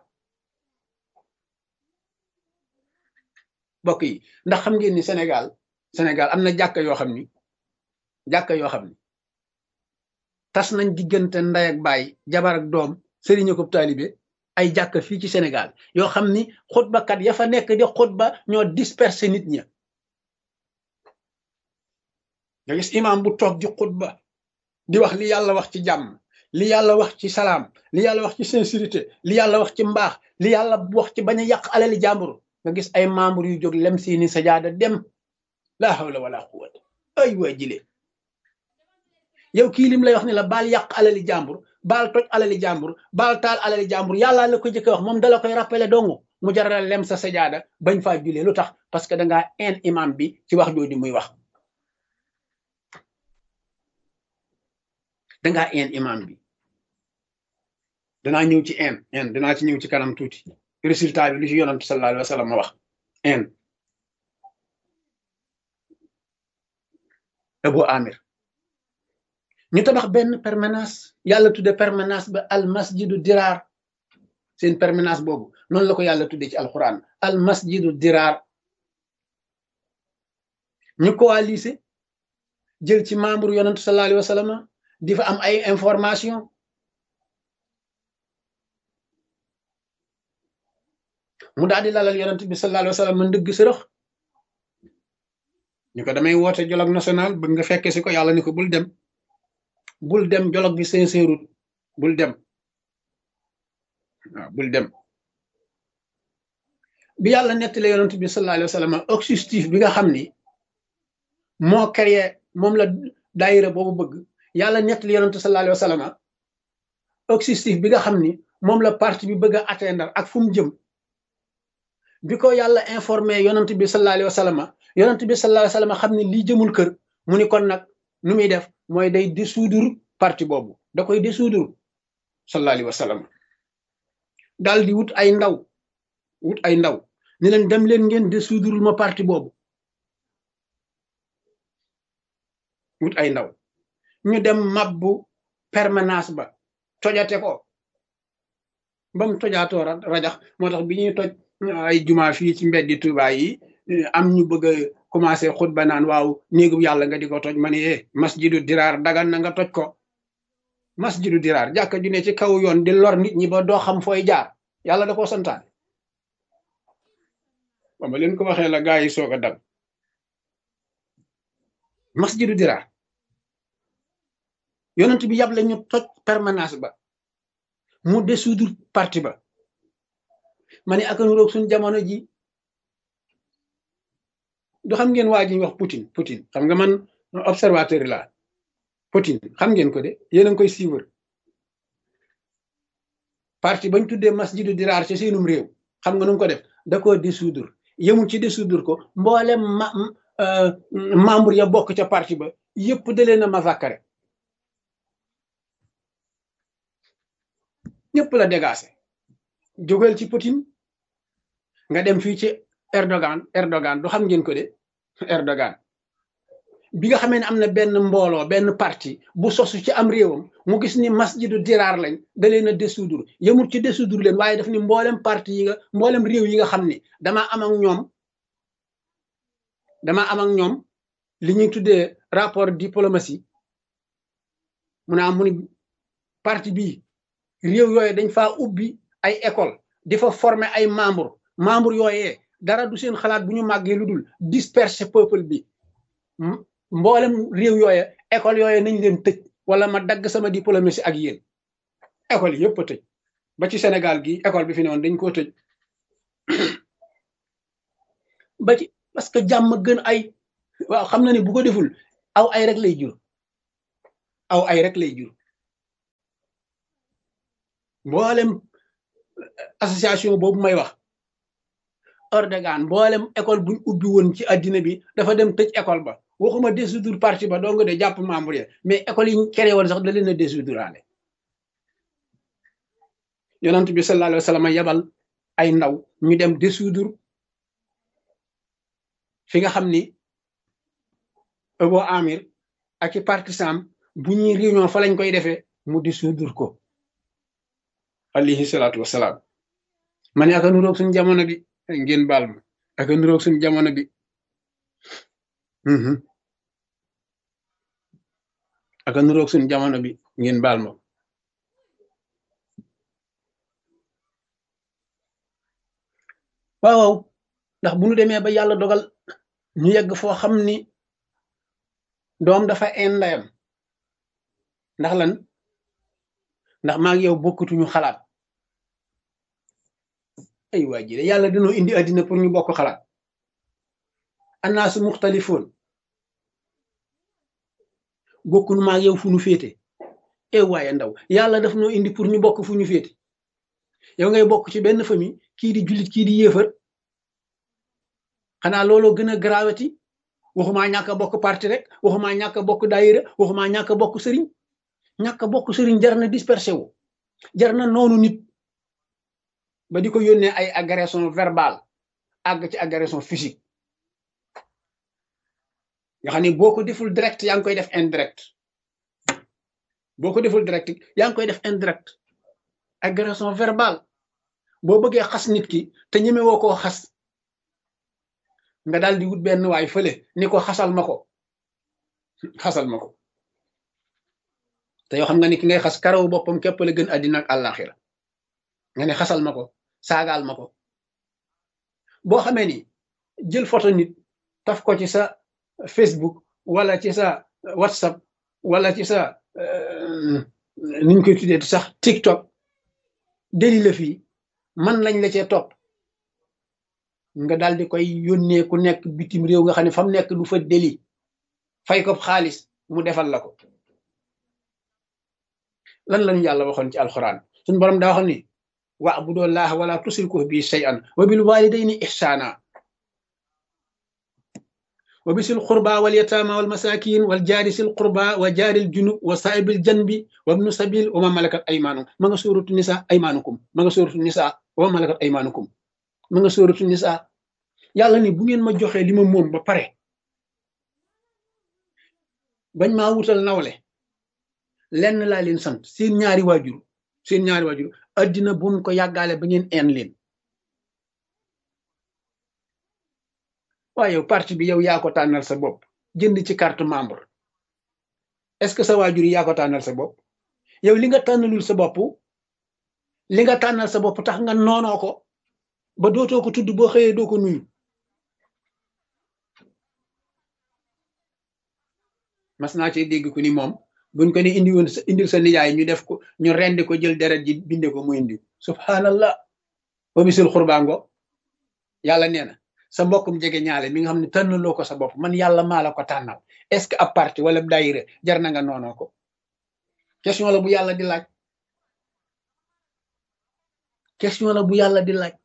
mbokk yi ndax xam ngeen ni Sénégal Sénégal am na jàkka yoo xam ni jàkka yoo xam ni tas nañ diggante ndey ak baay jabar ak doom sëriñ ko taalibe ay jàkka fii ci Sénégal yoo xam ni xutbakat ya fa nekk di xutba ñoo disperser nit ña nga gis imam bu toog di xutba di wax li yàlla wax ci jàmm li yàlla wax ci salaam li yàlla wax ci sincérité li yàlla wax ci mbaax li yàlla wax ci bañ a yàq alali jàmbur nga gis ay membre yu jóg lem seeni sajaada dem laa hawla wala quwwata ay waa jile yow kii lim lay wax ni la baal yàq alali jàmbur baal toj alali jàmbur baal taal alali jàmbur yàlla la ko jëkk wax moom dala koy rappelé dongu mu jaral lem sa sajaada bañ faa julee lu tax parce que dangaa en imam bi ci wax jooju muy wax dangaa en imam bi danaa ñëw ci en en danaa ci ñëw ci kanam tuuti résultat bi lu ci yonantu sallallahu alayhi wa sallam ma wax en Abu Amir ñu tabax benn permanence yàlla tudde permanence ba al masjidu diraar seen permanence boobu noonu la ko yàlla tudde ci alquran al masjidu diraar ñu coalisé jël ci membre yonantu sallallahu alayhi wa sallam di fa am ay information mu daal di lalal yonent bi sallallahu alayhi wa sallam ndëgg sërëx ñu ko damay woote dialogue national bëgg nga fekke si ko yàlla ni ko bul dem bul dem dialogue bi sincèrut bul dem waaw bul dem bi yàlla nettali yonent bi sallallahu alayhi wa sallam objectif bi nga xam ni moo créé moom la daayira boobu bëgg yàlla nettali yonent sallallahu alayhi wa sallam objectif bi nga xam ni moom la parti bi bëgg a atteindre ak fu mu jëm bi ko yàlla informé yonent bi sallallahu alayhi wa sallam yonent bi sallallahu alayhi wa sallam xam ne lii jëmul kër mu ni kon nag nu muy def mooy day dissoudre parti boobu da koy dissoudre sallallahu alayhi wa sallam daal di wut ay ndaw wut ay ndaw ni leen dem leen ngeen dissoudre ma parti boobu wut ay ndaw ñu dem mabbu permanence ba tojate ko ba mu tojaatoo rajax moo tax bi ñuy toj ay juma fii ci mbeddi Tuuba yi am ñu bëgg a commencé xutba naan waaw néegu yàlla nga di ko toj ma ne eh masjidu diraar dagan na nga toj ko masjidu diraar jàkka ju ne ci kaw yoon di lor nit ñi ba doo xam fooy jaar yàlla da koo santaane ba ma leen ko waxee la gaa yi soog a dal masjidu diraar yonent bi yàble ñu toj permanence ba mu dissoudre parti ba ma ne aka nuroog suñ jamono ji du xam ngeen waa ji wax Poutine Poutine xam nga man observateur la Poutine xam ngeen ko de yéen a ngi koy suivre parti bañ tuddee masjidu diraar ci seenum réew xam nga nu ko def da koo dissoudre yemul ci dissoudre ko mboolem ma membre ya bokk ca parti ba yëpp da leen a massacré ñëpp la dégagé jógal ci Poutine nga dem fii ci Erdogan Erdogan du xam ngeen ko de Erdogan bi nga xamee ne am na benn mbooloo benn parti bu sosu ci am réewam mu gis ni masjidu diraar lañ da leen a dissoudre yemul ci dissoudre leen waaye daf ni mboolem parti yi nga mboolem réew yi nga xam ni damaa am ak ñoom damaa am ak ñoom li ñuy tuddee rapport diplomatie mu naa mu ni parti bii réew yooyu dañ faa ubbi ay école di fa former ay membre membre yooyee dara du seen xalaat bu ñu màggee lu dul disperser peuple bi mboolem réew yooye école yooye nañ leen tëj wala ma dagg sama diplomatie ak yéen école yëpp a tëj ba ci Sénégal gi école bi fi ne woon dañ koo tëj ba ci parce que jàmm gën ay waaw xam na ne bu ko deful aw ay rek lay jur aw ay rek lay jur mboolem association boobu may wax Erdogan mboolem école buñ ubbi woon ci addina bi dafa dem tëj école ba waxuma dissoudre parti ba dong de jàpp membre ya mais école yi créé woon sax da leen a dissoudre yonent bi sallallahu alayhi wa sallam yebal ay ndaw ñu dem dissoudre fi nga xam ni Abu Amir ak i partisan bu ñuy réunion fa lañ koy defee mu dissoudre ko alayhi salaatu wasalaam man aka nuroog suñ jamono bi ngeen baal ma aka nuroog suñ jamono bi aka nuroog suñ jamono bi ngeen baal ma waaw waaw ndax bu ñu demee ba yàlla dogal ñu yegg foo xam ni doom dafa indayam ndax lan ndax maa ngi yow bokkutuñu xalaat ay waa ji yàlla dañoo indi àddina pour ñu bokk xalaat annaasu muxtalifoon bokkunu maa ngi yow fu ñu féete e waaye ndaw yàlla daf noo indi pour ñu bokk fu ñu féete yow ngay bokk ci benn famille kii di jullit kii di yéefar xanaa looloo gën a grawati waxumaa ñàkk a bokk parti rek waxumaa ñàkk a bokk daayira waxumaa ñàkk a bokk sëriñ ñàkk a bokk sëriñ jar na dispersé wu jar na noonu nit ba di ko yónnee ay agression verbale àgg ci agression physique nga xam ni boo ko deful direct yaa ngi koy def indirect boo ko deful direct yaa ngi koy def indirect agression verbale boo bëggee xas nit ki te ñeme woo koo xas nga daal di wut benn waay fële ni ko xasal ma ko xasal ma ko te yoo xam nga ni ki ngay xas karaw boppam képp la gën àddina ak àllaaxira nga ne xasal ma ko saagaal ma ko boo xamee ni jël photo nit taf ko ci sa Facebook wala ci sa WhatsApp wala ci sa niñ koy tuddee sax TikTok deli la fii man lañ la cee topp nga daal di koy yónnee ku nekk bitim réew nga xam ne fa mu nekk du fa deli fay ko xaalis mu defal la ko lan lañu yàlla waxoon ci alxuraan suñu borom daa waxoon ni wa'budu llaha wala tusriku bi shay'an wa bil walidayni ihsana wa bisil qurba wal yatama wal masakin wal jaari sil qurba wa jaaril junub wa saa'ibil janbi wa ibnu sabil wa ma malakat aymanukum ma nga suuratu nisa aymanukum ma nga suuratu nisa wa ma malakat aymanukum ma nga suuratu nisa yàlla ni bu ngeen ma joxee li ma moom ba pare bañ maa wutal nawle lenn laa leen sant seen ñaari waajur seen ñaari waajur addina bu mu ko yàggaale ba ngeen een leen waaye yow parti bi yow yaa ko tànnal sa bopp jënd ci carte membre est-ce que sa waajur yi yaa ko tànnal sa bopp yow li nga tànnalul sa bopp li nga tànnal sa bopp tax nga noonoo ko ba dootoo ko tudd boo xëyee doo ko nuyu mas naa ci dégg ku ni moom buñ ko ni indi woon indil sa nijaay ñu def ko ñu rendi ko jël deret ji binde ko mu indi subhanallah wa bisul xurbaango yàlla nee na sa mbokkum jege ñaale mi nga xam ne tànnaloo ko sa bopp man yàlla maa la ko tànnal est-ce que ab parti wala daayira jar na nga noonoo ko question la bu yàlla di laaj question la bu yàlla di laaj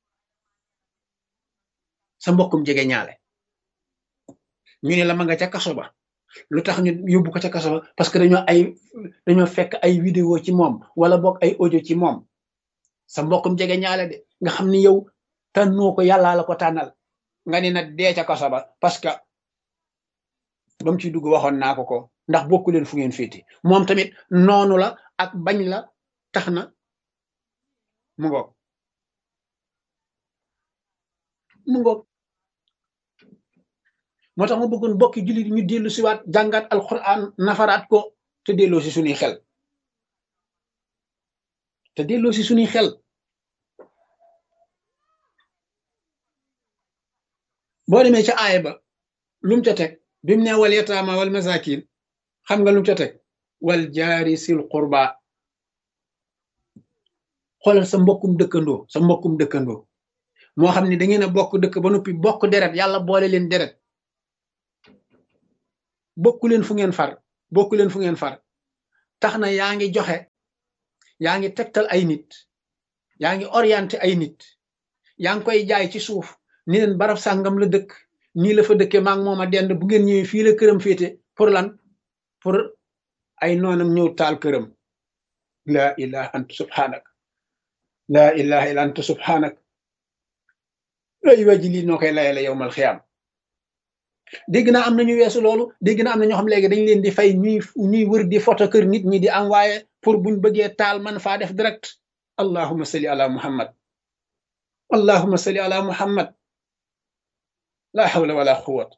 sa mbokkum jege ñaale ñu ne la ma nga ca kaso ba lu tax ñu yóbbu ko ca kaso ba parce que dañoo ay dañoo fekk ay vidéo ci moom wala boog ay audio ci moom sa mbokkum jege ñaale de nga xam ni yow tànnoo ko yàllaa la ko tànnal nga ni na dee ca kaso ba parce que ba mu ciy dugg waxoon naa ko ko ndax bokku leen fu ngeen féete moom tamit noonu la ak bañ la tax na mu ngoog mu ngoog moo tax ma bëggoon bokki jullit ñu dellu siwaat jàngaat alquran nafaraat ko te delloo si suñuy xel te delloo si suñuy xel boo demee ca aaya ba lum ca teg bi mu ne wal yataama wal masakin xam nga lum ca teg wal jaari sil qurba xoolal sa mbokkum dëkkandoo sa mbokkum dëkkandoo moo xam ne da ngeen a bokk dëkk ba noppi bokk deret yàlla boole leen deret bokku leen fu ngeen far bokku leen fu ngeen far tax na yaa ngi joxe yaa ngi tegtal ay nit yaa ngi orienté ay nit yaa ngi koy jaay ci suuf ni leen barab sàngam la dëkk nii la fa dëkkee maa ngi moom a dend bu ngeen ñëwee fii la këram féete pour lan pour ay noonam ñëw taal këram laa ilaha anta subhanak laa ilaha illa anta subhanak ay waji lii noo koy layale yowmal xiyaam dégg naa am na ñu weesu loolu dégg naa am na ñoo xam léegi dañ leen di fay ñuy ñuy wër di photo kër nit ñi di envoyé pour buñ bëggee taal man faa def direct allahuma salli ala muhammad allahuma salli ala muhammad la hawla wala quwwat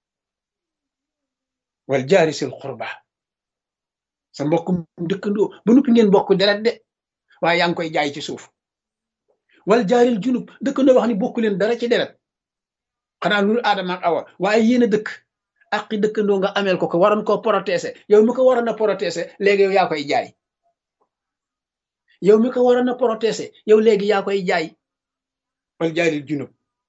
wal jaari sil qurba sa mbokkum dëkkandoo ba nuppi ngeen bokk deret de waaye yaa ngi koy jaay ci suuf wal jaaril junub dëkkandoo wax ni bokku leen dara ci deret xanaa lul aadama ak awa waaye yéen a dëkk aqi dëkkandoo nga ameel ko ko waroon koo protéger yow mi ko waroon a protéger léegi yow yaa koy jaay yow mi ko waroon a protéger yow léegi yaa koy jaay wal jaaril junub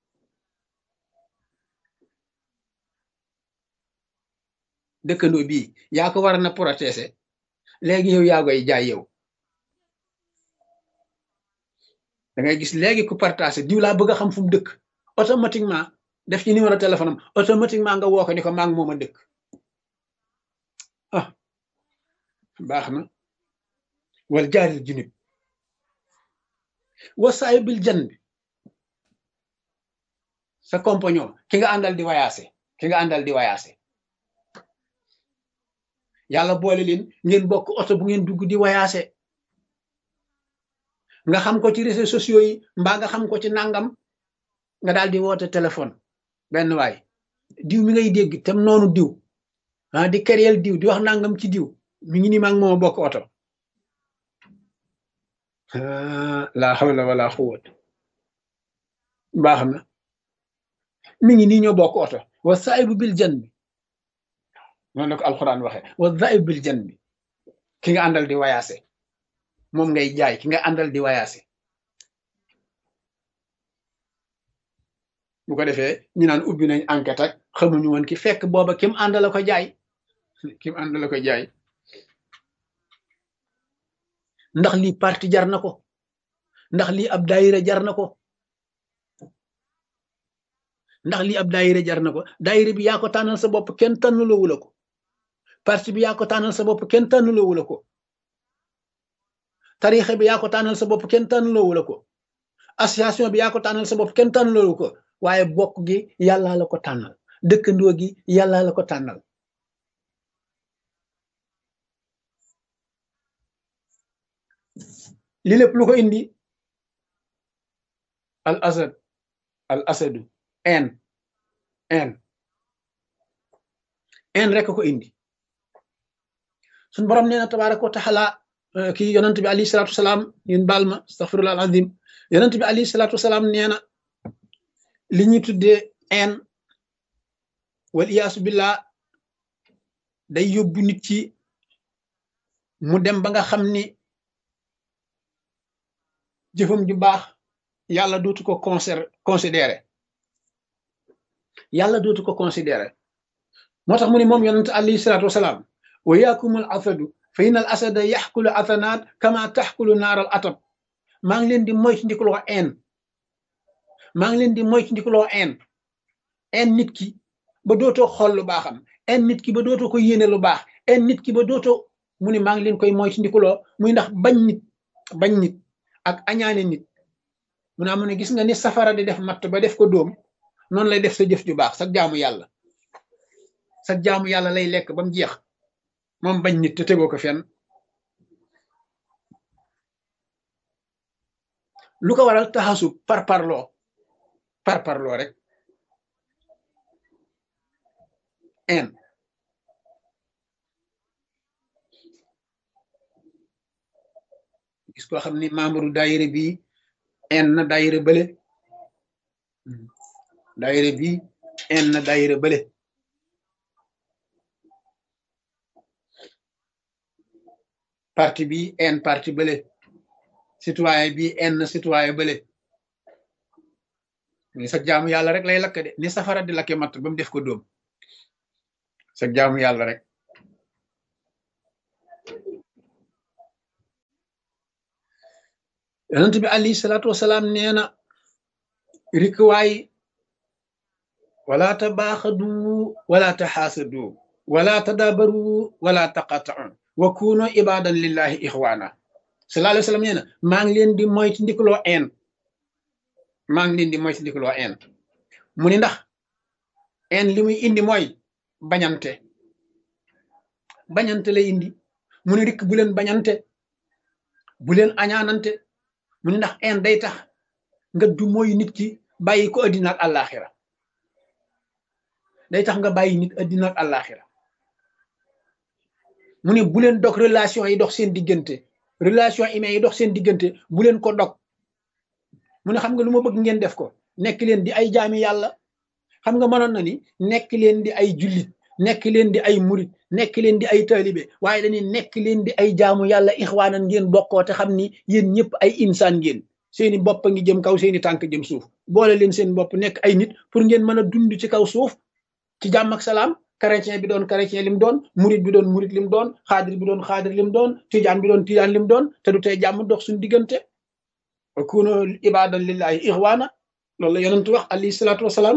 dëkkandoo bii yaa ko waroon a protéger léegi yow yaa koy jaay yow da ngay gis léegi ku partagé diw laa bëgg a xam fu mu dëkk automatiquement def ci numéro téléphone am automatiquement nga woo ko ni ko maa ngi moom a dëkk ah baax na wal jaaril junub wasaay bil jan bi sa compagnon ki nga àndal di wayaase ki nga àndal di wayaase yàlla boole leen ngeen bokk oto bu ngeen dugg di wayaase nga xam ko ci réseaux sociaux yi mbaa nga xam ko ci nangam nga daal di woote téléphone benn waay diw mi ngay dégg tam noonu diw ah di kéréel diw di wax nangam ci diw mi ngi ni maa ngi moom bokk oto la hawla wala quwwata baax na mi ngi nii ñoo bokk oto wa saahibu bil jan bi noonu la ko alxuraan waxee wa saahibu bil jan bi ki nga àndal di wayaase moom ngay jaay ki nga àndal di wayaase bu ko defee ñu naan ubbi nañ enquête ak xamuñu woon ki fekk booba kim àndala ko jaay kim àndala ko jaay ndax lii parti jar na ko ndax lii ab daayira jar na ko ndax lii ab daayira jar na ko daayira bi yaa ko tànnal sa bopp kenn tànnaloowu la ko parti bi yaa ko tànnal sa bopp kenn tànnaloowu la ko tarixa bi yaa ko tànnal sa bopp kenn tànnaloowu la ko association bi yaa ko tànnal sa bopp kenn tànnaloowu ko waaye bokk gi yàllaa la ko tànnal dëkkandoo gi yàllaa la ko tànnal li lépp lu ko indi al asad al asadu en en en rek ko indi suñ borom nee na tabaraka wa taala kii yonent bi alayhi salatu wasalaam yun baal ma astaghfirullah al azim yonent bi alayhi salatu wasalaam nee na li ñuy tuddee en wal iyaasu billah day yóbbu nit ci mu dem ba nga xam ni jëfam ju baax yàlla dootu ko conser considéré yàlla dootu ko considéré moo tax mu ni moom yonent alayhi salatu wasalaam wa yaakumul asadu fa in al asada yaxkulu asanaat kama taxkulu naaral atab maa ngi leen di moytu ndikuloo en maa ngi leen di moytu ndikuloo en en nit ki ba dootoo xool lu baaxam en nit ki ba dootoo ko yéene lu baax en nit ki ba dootoo mu ne maa ngi leen koy moytu ndikuloo muy ndax bañ nit bañ nit ak añaane nit mu ne amu ne gis nga ni safara di def matt ba def ko dóom noonu lay def sa jëf ju baax sa jaamu yàlla sa jaamu yàlla lay lekk ba mu jeex moom bañ nit te tegoo ko fenn lu ko waral taxasu par parloo par parloo rek en gis koo xam ni membre daayira bi en na daayira bële daayira bi en na daayira bële parti bi en parti bële citoyen bi enn citoyen bële ni sa jaamu yàlla rek lay lakk de ni safara di lakke matt ba mu def ko dóom sa jaamu yàlla rek yonent bi alayhi salaatu wasalaam nee na rikwaay wala tabaaxadu wala taxaasadu wala tadabaru wala taqata'u wa kunu ibadan lillahi ixwaana sallallahu alayhi wa sallam nee na maa ngi leen di moytu ndikaloo een maa ngi leen di moytu ndikaloo een mu ni ndax een li muy indi mooy bañante bañante lay indi mu ni rikk bu leen bañante bu leen añaanante mu ni ndax een day tax nga du mooy nit ki bàyyi ko addina ak àllaaxira day tax nga bàyyi nit addina ak àllaaxira mu ne bu leen dog relation yi dox seen diggante relation humaine yi dox seen diggante bu leen ko dog mu ne xam nga lu ma bëgg ngeen def ko nekk leen di ay jaami yàlla xam nga mënoon na ni nekk leen di ay jullit nekk leen di ay murit nekk leen di ay taalibe waaye dañuy nekk leen di ay jaamu yàlla ixwaanan ngeen bokkoo te xam ni yéen ñëpp ay insaan ngeen seeni bopp a ngi jëm kaw seeni tànk jëm suuf boole leen seen bopp nekk ay nit pour ngeen mën a dund ci kaw suuf ci jàmm ak salaam chrétien bi doon chrétien lim doon murit bi doon murit lim doon xaadir bi doon xaadir lim doon tijaan bi doon tijaan lim doon te du tey jàmm dox suñu diggante kuno ibadan lillahi ixwaana loolu la yonent wax alayhi salaatu wasalaam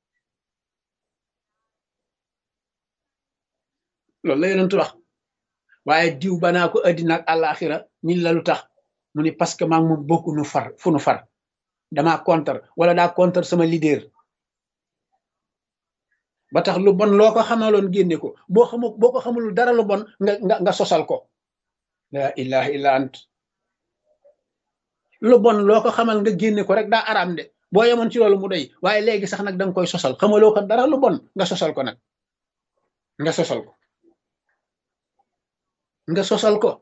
loolu la yonent wax waaye diw banaa ko addina ak àllaaxira ñin la lu tax mu ni parce que maa ngi moom bokku nu far fu nu far damaa contre wala daa contre sama leader ba tax lu bon loo ko xamaloon génne ko boo xamu boo ko xamul dara lu bon nga nga nga sosal ko la ilaha illa ant lu bon loo ko xamal nga génne ko rek daa araam de boo yemoon ci loolu mu doy waaye léegi sax nag da nga koy sosal xamaloo ko dara lu bon nga sosal ko nag nga sosal ko nga sosal ko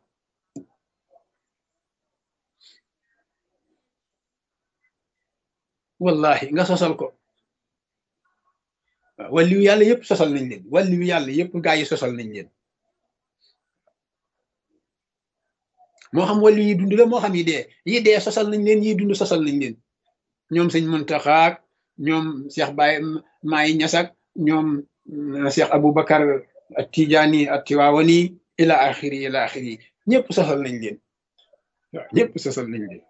wallahi nga sosal ko wàlliwu yàlla yëpp sosal nañ leen wàlliwu yàlla yëpp gaa yi sosal nañ leen moo xam wàllu yi dund la moo xam yi dee yi dee sosal nañ leen yi dund sosal nañ leen ñoom sëñ Muntaxaak ñoom Cheikh Baye Maay Ñasak ñoom Cheikh Aboubacar ak Tijaani ak Tiwaawani ila axiri ila axiri ñëpp sosal nañ leen waaw ñëpp sosal nañ leen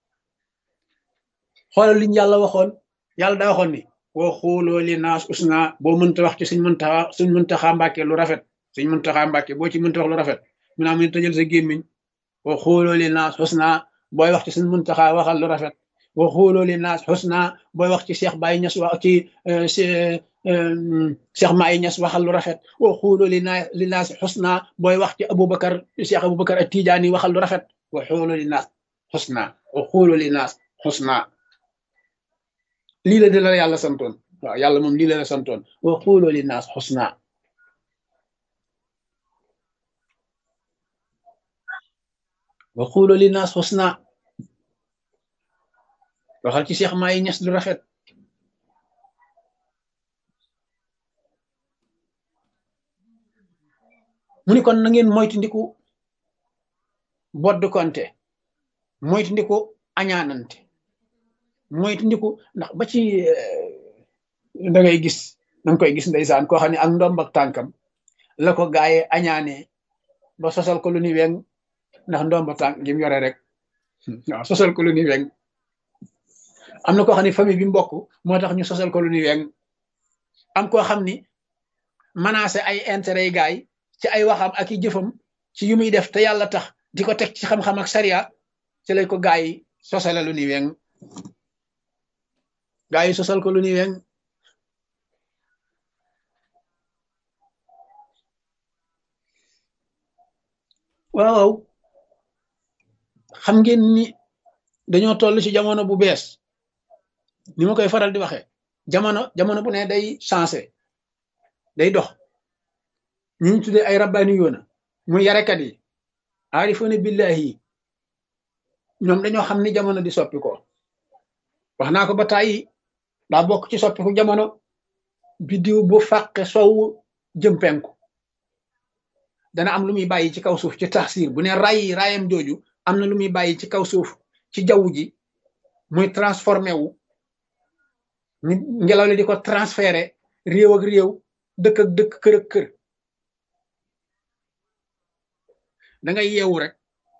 xoolal liñ yàlla waxoon yàlla daa waxoon ni boo xooloo li naas usna boo mënta wax ci suñ mëntaxa suñ mëntaxa mbàkke lu rafet suñ mëntaxa mbàkke boo ci mënta wax lu rafet mu naa mu ne tëjal sa gémmiñ boo xooloo li naas usna booy wax ci suñ mëntaxa waxal lu rafet boo xooloo li naas usna booy wax ci Cheikh Baye Ñas wax ci Cheikh Maay Ñas waxal lu rafet boo xooloo li naas li naas usna booy wax ci Aboubacar Cheikh Aboubacar ak Tijaani waxal lu rafet boo xooloo li naas usna boo xooloo li naas usna lii la di la yàlla santoon waaw yàlla moom lii la la santoon wa xuuloo li naas xusna wa xuuloo li naas xusna waxal ci Cheikh Maay Ñas lu rafet mu ni kon na ngeen moytu ndiku bodd konte moytu ndiku añaanante moytu ndiku ndax ba ci da ngay gis da nga koy gis ndeysaan koo xam ne ak ndomb ak tànkam la ko gaaye añaane ba sosal ko lu ni weng ndax ndomb tànk gi mu yore rek waaw sosal ko lu ni weng am na koo xam ne famille bi mbokk moo tax ñu sosal ko lu ni weng am koo xam ni menacé ay intérêt yi gaay ci ay waxam ak i jëfam ci yu muy def te yàlla tax di ko teg ci xam-xam ak sariya ci lay ko gaay yi sosale lu ni weng gaa yi sosal ko lu ni weng waaw xam ngeen ni dañoo toll ci jamono bu bees ni ma koy faral di waxee jamono jamono bu ne day changé day dox ñu ñu tuddee ay rabbaani yoona muy yarekat yi aarifoona billahi yi ñoom dañoo xam ni jamono di soppi ko wax naa ko ba tàyyi daa bokk ci soppiku jamono biddiw bu fàqe sow jëm penku dana am lu muy bàyyi ci kaw suuf ci taxsir bu ne ray rayam jooju am na lu muy bàyyi ci kaw suuf ci jaww ji muy transformé wu ni ngelaw li di ko transféré réew ak réew dëkk ak dëkk kër ak kër da ngay yeewu rek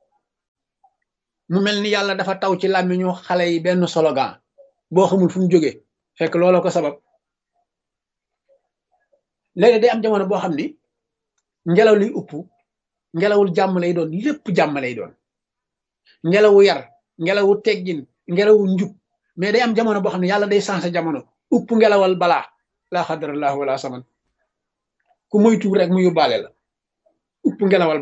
mu mel ni yàlla dafa taw ci làmmiñu xale yi benn slogan boo xamul fu mu jógee fekk looloo ko sabab léegi day am jamono boo xam ni ngelaw liy upp ngelawul jàmm lay doon lépp jàmm lay doon ngelawu yar ngelawu teggin ngelawu njub mais day am jamono boo xam ne yàlla day changé jamono upp ngelawal balaa laa xadarallahu wala saman ku moytu rek mu yóbbaale la upp ngelawal